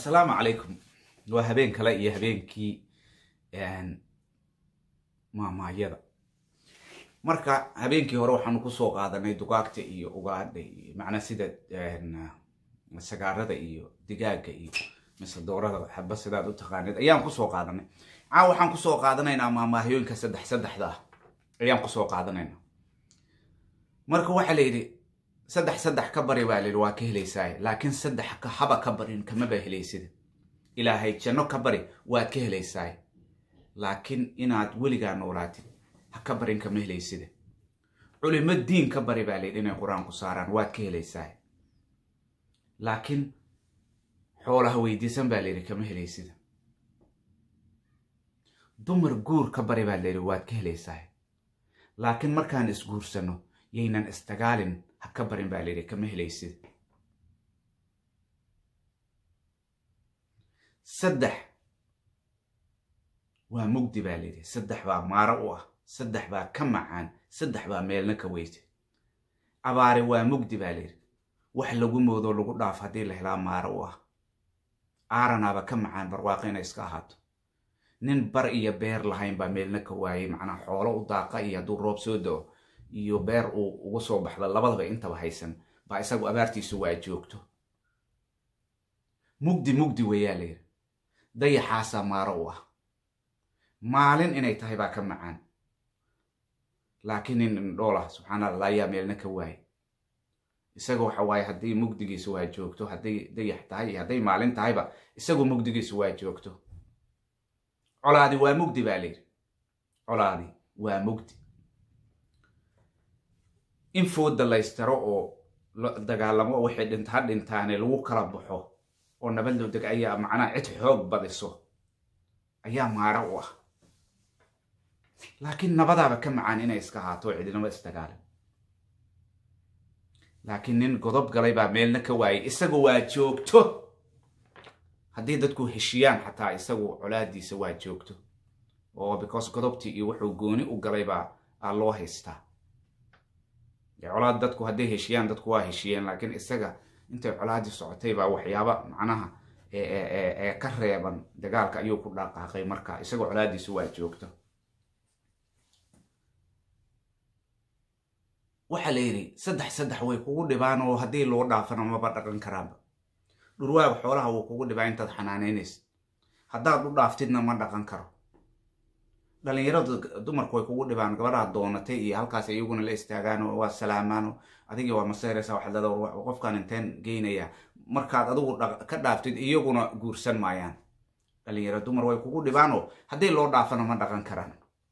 asalaamu calaykum waa habeen kale iyo habeenkii maamaayada marka habeenkii hore waxaanu kusoo qaadanay dugaagta iyo ugaadha iyo macnaa sida sagaarada iyo digaaga iyo mise doorada xaba sidaad u taqaanid ayaan kusoo qaadanay caawa waxaan kusoo qaadanaynaa maamaahiyooyinka saddex saddexda ah ayaan kusoo qaadanaynaa marka waxaa la yidhi saddex saddex ka bari baa layidhi waa ka helaysaa laakiin saddex haba ka barin kamaba helaysida ilaahay janno ka bari waad ka helaysaa laakiin inaad weligaa noolaatid ha ka barin kama helaysida culimo diin ka bari baa layidhi inay qur-aan ku saaraan waad ka helaysaa laakiin xoolaha weydiisan baa layidhi kama helaysida dumar guur ka bari baa layidhi waad ka helaysaa laakiin markaan isguursano yaynan isdagaalin ha ka barin baa layidhi kama helaysid saddex waa mugdi baa layidhi saddex baa maaro u ah saddex baa ka macaan saddex baa meelna ka weysa abaare waa mugdi baa layidhi wax lagu moodo lagu dhaaf haddii la helaa maaro u ah aaranaaba ka macaan barwaaqo inay iska ahaato nin bar iyo beer lahayn baa meelna ka waayay macnaa xoolo u daaqa iyo hadduu roob soo do-o iyo beer uu uga soo baxdo labadaba intaba haysan baa isagu abaartiisu waa joogto mugdi mugdi weeyaa layidhi dayaxaasaa maaro u ah maalin inay tahay baa ka macaan laakiin nin indhoolah subxaana allah ayaa meelna ka waayay isaga waxa waaye haddii mugdigiisu waa joogto hadday dayax tahay iyo hadday maalin tahayba isagu mugdigiisu waa joogto colaadi waa mugdi baa layidhi colaadi waa mugdi in fooda laystaro oo dagaalamo waxay dhinta ha dhintaane lagu kala baxo oo nabad loo deg ayaa macnaha cid xoog badiso ayaa maaro u ah laakiin nabadaaba ka macaan inay iska ahaato oo cidinaba isdagaalin laakiin nin godob galay baa meelna ka waayay isagu waa joogto haddii dadku heshiyaan xataa isagu colaadiisa waa joogto oo because godobtii iyo wuxuu gooni u galay baa aa loo haystaa colaad dadku hadday heshiyaan dadku waa heshiyeen laakiin isaga intay colaadii socotay baa waxyaaba macnaha ee ka reeban dagaalka ayuu ku dhaqaaqay marka isagoo colaadiisu waa joogto waxaa la yidhi saddex saddex way kugu dhibaan oo haddii loo dhaafana maba dhaqan karaanba dhurwaaga xoolaha wuu kugu dhibaa intaad xanaanaynaysa haddaad u dhaaftidna ma dhaqan karo dhalinyaradu dumarku way kugu dhibaan gabadhaha doonatay iyo halkaas iyaguna la istaagaan oo waa salaamaan adigii waa maseyraysa waxaad leedaa qofkan inteen geynaya markaad adigu ka dhaaftid iyaguna guursan maayaan dhalinyaro dumar way kugu dhibaanoo haddii loo dhaafana ma dhaqan karaan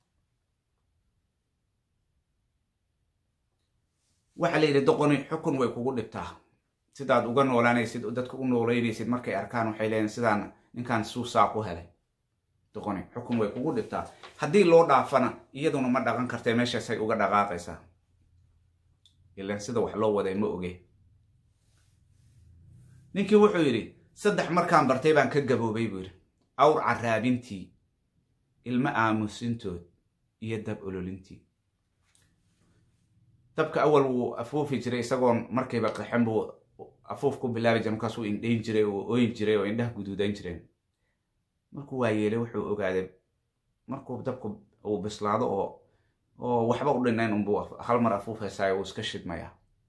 waxaa la yidhi doqoni xukun way kugu dhibtaa sidaad uga noolaanaysid dadka u nooleynaysid markay arkaan waxay leeyiin sidaan ninkan suusaa ku helay doqoni xukun way kugu dhibtaa haddii loo dhaafana iyaduna ma dhaqan kartee meeshaasay uga dhaqaaqaysaa ilan sida wax loo waday ma oge ninkii wuxuu yidhi saddex markaan bartay baan ka gaboobay buu yidhi awr caraabintii ilmo aamusintood iyo dab ololintii dabka awal wuu afuufi jiray isagoon markayba qaxan buu afuuf ku bilaabi jiray markaasuu indhayn jiray oo ooyin jiray oo indhaha guduudan jireen markuu waa yeelay wuxuu ogaaday markuu dabku uu bislaado oo oo waxba u dhinayn unbuu hal mar afuufaysaay uu iska shidmaya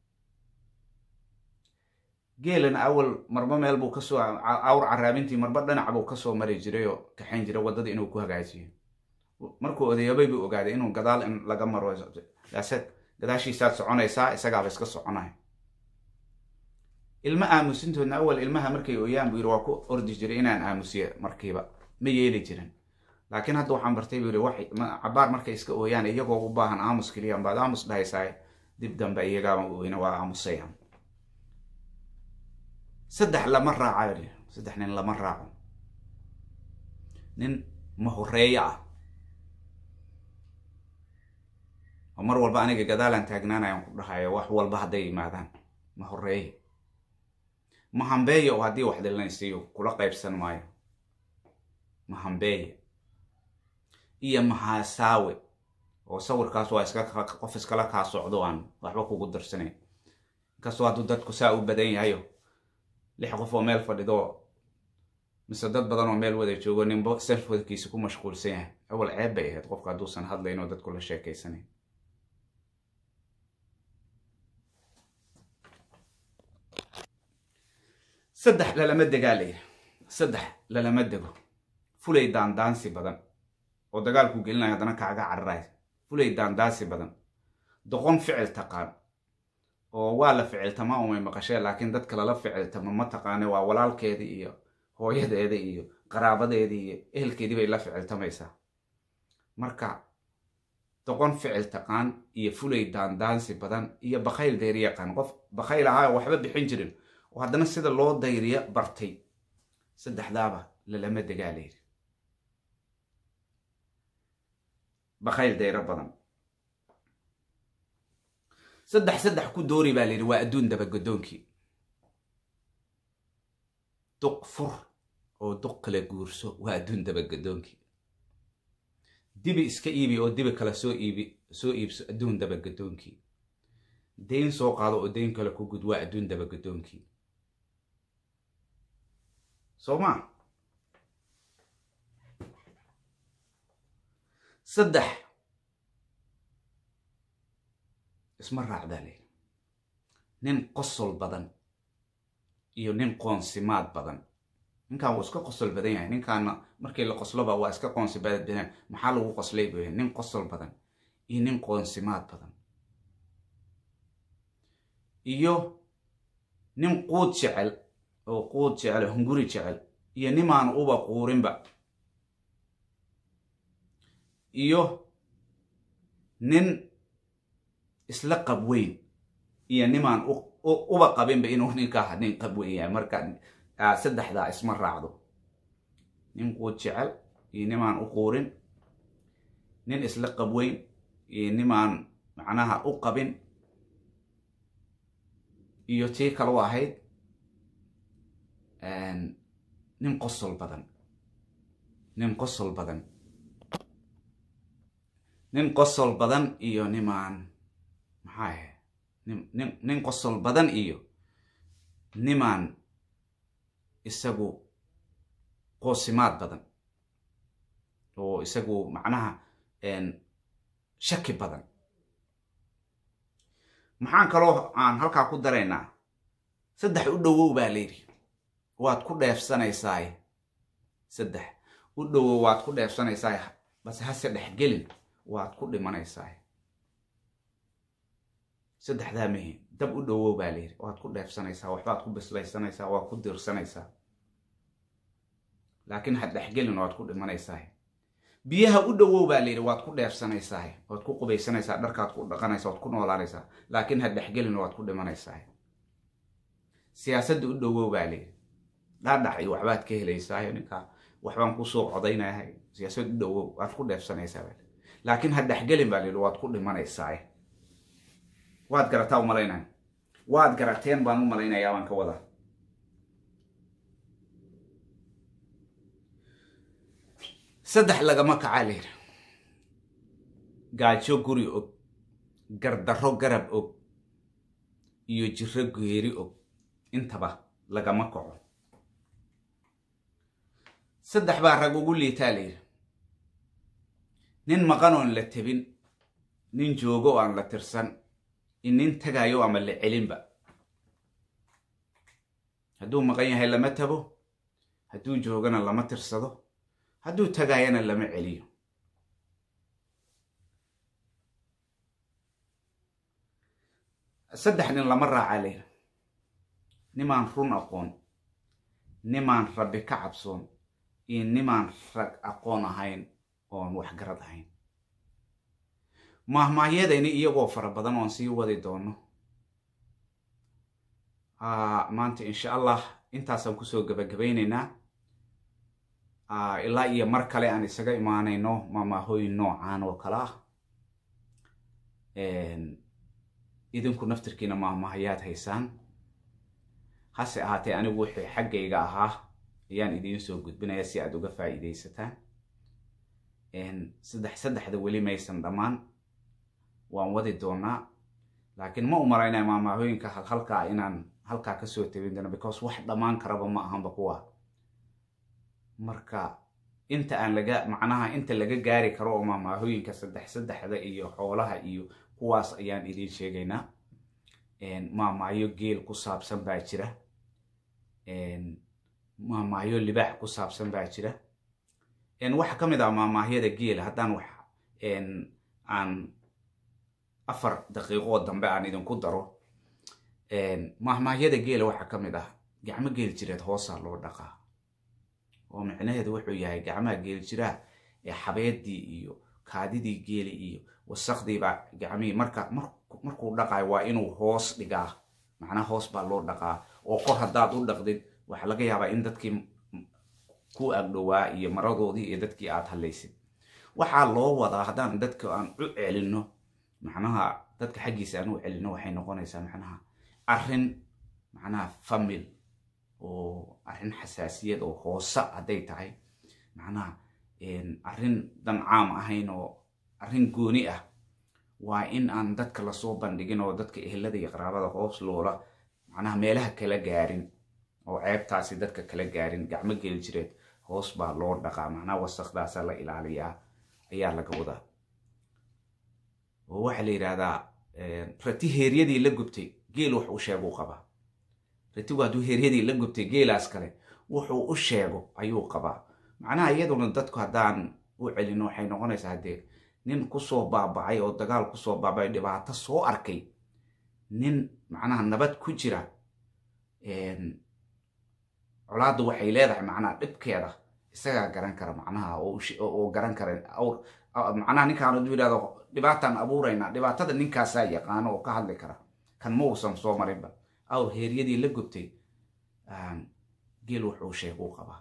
geelana awal marba meel buu kasoo awr caraabintii marba dhinac buu kasoo mari jiray oo kaxayn jiray waddada inuu ku hagaajiyo markuu odayoobay buu ogaaday inuu gadaal in laga maro gadaashiisaad soconaysaa isagaaba iska soconaya ilmo aamusintoodna awal ilmaha markay ooyaan buu yidhi waa ku ordi jiray inaan aamusiyo markiiba ma yeeli jirin laakiin hadda waxaan bartay buu yidhi cabaar markay iska ooyaan iyagoo u baahan aamus keliya baad aamus dhahaysaa dib dambe iyagaaba ooyna waa aamusaya saddex lama raaca saddex nin lama raaco nin mahoreeyo ah oo mar walba aniga gadaalaan taagnaanayaan ku dhahayo wax walba hadday yimaadaan ma horeeye ma hambeeye oo haddii wax dhilanaysiiyo kula qaybsan maayo ma hambeeye iyo mahasaawe oo sawirkaas waa iska qof iskala kaa socdo aan waxba kugu darsanayn inkastoo hadduu dadku saa u badan yahayo lix qof oo meel fadhido mise dad badan oo meel wada joogo ninbo selfwadkiisa ku mashquulsan yahay awal ceeb bay ahayd qofka hadduusan hadlayn oo dadku la sheekaysanayn saddex lalama degaa layidhi saddex lalama dego fulay daandaansi badan oo dagaalku gelinaya haddana kaaga cararays fulay daandaansi badan doqon ficil taqaan oo waa la ficiltama umay maqashee laakiin dadka lala ficiltama ma taqaane waa walaalkeedii iyo hooyadeeda iyo qaraabadeedii iyo ehelkeedii bay la ficiltamaysaa marka doqon ficil taqaan iyo fulay daandaansi badan iyo bakayl dayri yaqaan qof bakayl ahaa oo waxba bixin jirin oo haddana sida loo dayriya bartay saddexdaaba lalama degaa layidhi bakayl dayro badan saddex saddex ku doori baa layidhi waa adduun dabagodoonkii duq fur oo duq kala guurso waa adduun dabagodoonkii dibi iska iibi oo dibi kale soo iibi soo iibso adduun dabagodoonkii dayn soo qaado oo dayn kale ku gud waa adduun dabagodoonkii soo maa saddex isma raacdaa layidhi nin qosol badan iyo nin qoonsimaad badan ninkan wuu iska qosol badan yahay ninkaana markii la qosloba waa iska qoonsi badan maxaa lagu qoslay buu yahay nin qosol badan iyo nin qoonsimaad badan iyo nin quud jecel oo quud jecel hunguri jecel iyo nimaan uba quurinba iyo nin isla qab weyn iyo nimaan uba qabinba inuu ninkaa nin qab weyn yahay marka saddexdaa isma raacdo nin quud jecel iyo nimaan u quurin nin isla qab weyn iyo nimaan macnaha u qabin iyo tii kalau ahayd nin qosol badan nin qosol badan nin qosol badan iyo nimaan maxaa ahayd nin nin qosol badan iyo nimaan isagu qoosimaad badan oo isagu macnaha shaki badan maxaan kaloo aan halkaa ku daraynaa saddex u dhowow baa layidhi waad ku dheefsanaysaay saddex u dhowow waad ku dheefsanaysaay base hase dhexgelin waad ku dhimanaysaay saddexdaa mehi dab u dhowow baa layidhi waad ku dheefsanaysaa waxbaad ku bislaysanaysaa waad ku dirsanaysaa laakiin had dhexgelin waad ku dhimanaysaay biyaha u dhowow baa layidhi waad ku dheefsanaysaay waad ku qubaysanaysaa dharkaad ku dhaqanaysaa waad ku noolaanaysaa laakiin had dhexgelin waad ku dhimanaysaay siyaasadda u dhowow baa layidhi dhaadhac iyo waxbaad ka helaysaayo ninkaa waxbaan kusoo codaynayahay siyaasad u dhowow waad ku dheefsanaysaa baa laakiin had dhexgelin baa layidhi waad ku dhimanaysaay waad garataa u malaynaya waad garateen baan u malaynayaa baan ka wadaa saddex lagama kacaa layidhi gaajo guri og gardarro garab og iyo jiro geeri og intaba lagama kaco saddex baa rag ugu liitaa layidhi nin maqan oon la tebin nin joogo o aan la tirsan in nin tagayo ama la celinba hadduu maqan yahay lama tabo hadduu joogana lama tirsado hadduu tagaayana lama celiyo saddex nin lama raaca layidhi nimaan run aqoon nimaan rabbi ka cabsoon iyo nimaan rag aqoon ahayn oon waxgarad ahayn maahmaahyadayni iyagoo fara badan oon sii wadi doono maanta insha allah intaasaan kusoo gabagabaynaynaa ilaa iyo mar kale aan isaga imaanayno maamaahooyin noocaan oo kale ah idinku naftirkiina maahmaahayaad haysaan hase ahaatee anigu wixii xaggayga ahaa ayaan idiin soo gudbinaya si aad uga faa'iidaysataan saddex saddexda weli maysan dhammaan waan wadi doonaa laakiin ma u malaynaya maamaahooyinka halkaa inaan halkaa kasoo tabin doono because wax dhammaan karaba ma ahanba kuwa marka inta aan laga macnaha inta laga gaari karo oo maamaahooyinka saddex saddexda iyo xoolaha iyo kuwaas ayaan idiin sheegaynaa maamaayo geel ku saabsan baa jira maamaayo libaax ku saabsan baa jira waxaa ka mid ah maamaahyada geela haddaan wax aan afar daqiiqoo dambe aan idinku daro maamaahyada geela waxaa ka mid ah gacmo geel jireed hoosaa loo dhaqaa oo micnaheedu wuxuu yahay gacmaha geel jiraa ee xabeedii iyo kaadidii geeli iyo wasaqdiibaa gacmihii marka markuu dhaqayo waa inuu hoos dhigaa macnaha hoos baa loo dhaqaa oo kor haddaad u dhaqdid waxaa laga yaabaa in dadkii ku agdhowaa iyo maradoodii iyo dadkii aad hadlaysid waxaa loo wadaa haddaan dadka aan u celinno macnaha dadka xaggiisa aan u celinno waxay noqonaysaa macnaha arrin macnaha famil oo arrin xasaasiyad oo hoose hadday tahay macnaha arrin dan caam ahayn oo arrin gooni ah waa in aan dadka lasoo bandhigin oo dadka ehelada iyo qaraabada hoos loola macnaha meelaha kala gaarin oo ceebtaasi dadka kala gaarin gacmo geli jireed hoos baa loo dhaqaa macnaha wasaqdaasa la ilaaliyaa ayaa laga wadaa oo waxaa la yidhahdaa rati heeryadii la gubtay geel wax u sheeguu qabaa ratigu hadduu heeryadii la gubtay geelaas kale wuxuu u sheego ayuu qabaa macnaha iyaduna dadku haddaan u celino waxay noqonaysaa haddee nin kusoo baabacay oo dagaal kusoo baabacay dhibaato soo arkay nin macnaha nabad ku jira colaaddu waxay leedahay macnaha dhibkeeda isagaa garan kara macnaha oo garan kara macnaha ninkaan hadduu yidhahdo dhibaataan abuuraynaa dhibaatada ninkaasaa yaqaano oo ka hadli kara kan ma uusan soo marinba awr heeryadii la gubtay geel wuxuu sheeguu qabaa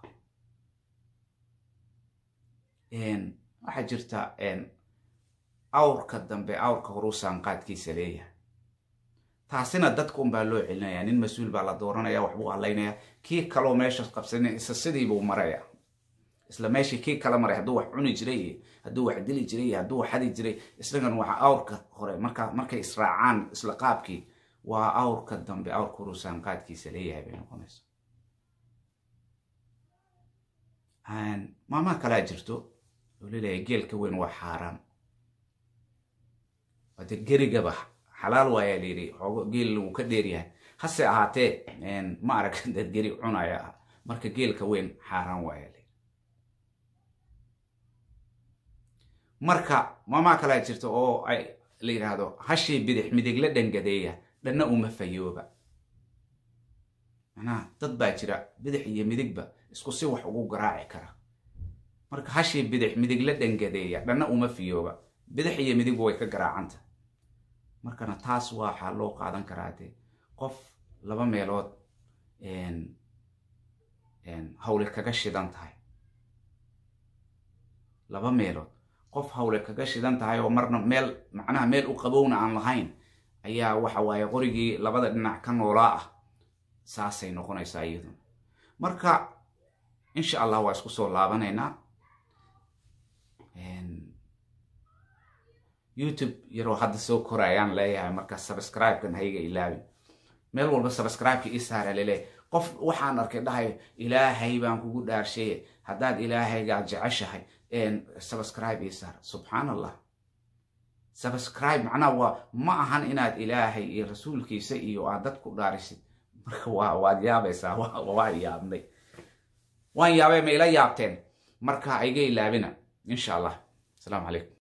waxaa jirta awrka dambe awrka horuu saanqaadkiisa leeyahay taasina dadka unbaa loo celinaya nin mas-uul baa la dooranaya waxbuu hadlaynaya kii kaloo meesha qabsana isa sidiibuu maraya isla meeshii kii kala maray hadduu wax cuni jiray iyo hadduu wax dili jiray iyo hadduu wax xadi jiray isagan waa awrka hore marka markay israacaan isla qaabkii waa awrka dambe awrka horuu saanqaadkiisa leeyahay bay noqonaysa maamaha kalaa jirto oo laleeyahay geelka weyn waa xaaraan wade gerigaba xalaal waayaa layidhi xoogo geel wuu ka dheeryahay hase ahaatee ma arag dad geri cunaya ah marka geelka weyn xaaraan waayaa layidhi marka maamaha kalaa jirta oo ay la yidhaahdo hashii bidix midig la dhangadeeya dhanna uma fayooba macnaha dad baa jira bidix iyo midigba isku si wax ugu garaaci kara marka hashii bidix midig la dhangadeeya dhanna uma fiyooba bidix iyo midigba way ka garaacanta markana taas waxaa loo qaadan karaa dee qof laba meelood hawle kaga shidan tahay laba meelood qof hawle kaga shidan tahay oo marna meel macnaha meel u qabowna aan lahayn ayaa waxa waaye qorigii labada dhinac ka noolaa ah saasay noqonaysaa iyaduna marka insha allah waa isku soo laabanaynaa youtube yaroo hadda soo korayaan leeyahay marka subscribe-kan hayga ilaabin meel walba subscribe-ka ii saara laleeyahay qof waxaan arkay dhahay ilaahay baan kugu dhaarshaye haddaad ilaahaygaa jeceshahay subscribe ii saar subxaan allah subscribe macnaha waa ma ahan inaad ilaahay iyo rasuulkiisa iyo aad dad ku dhaarisid marka waa waad yaabaysaa waa yaabnay waan yaabay ma ila yaabteen marka ayga ilaabina insha allah asalaamu calaykum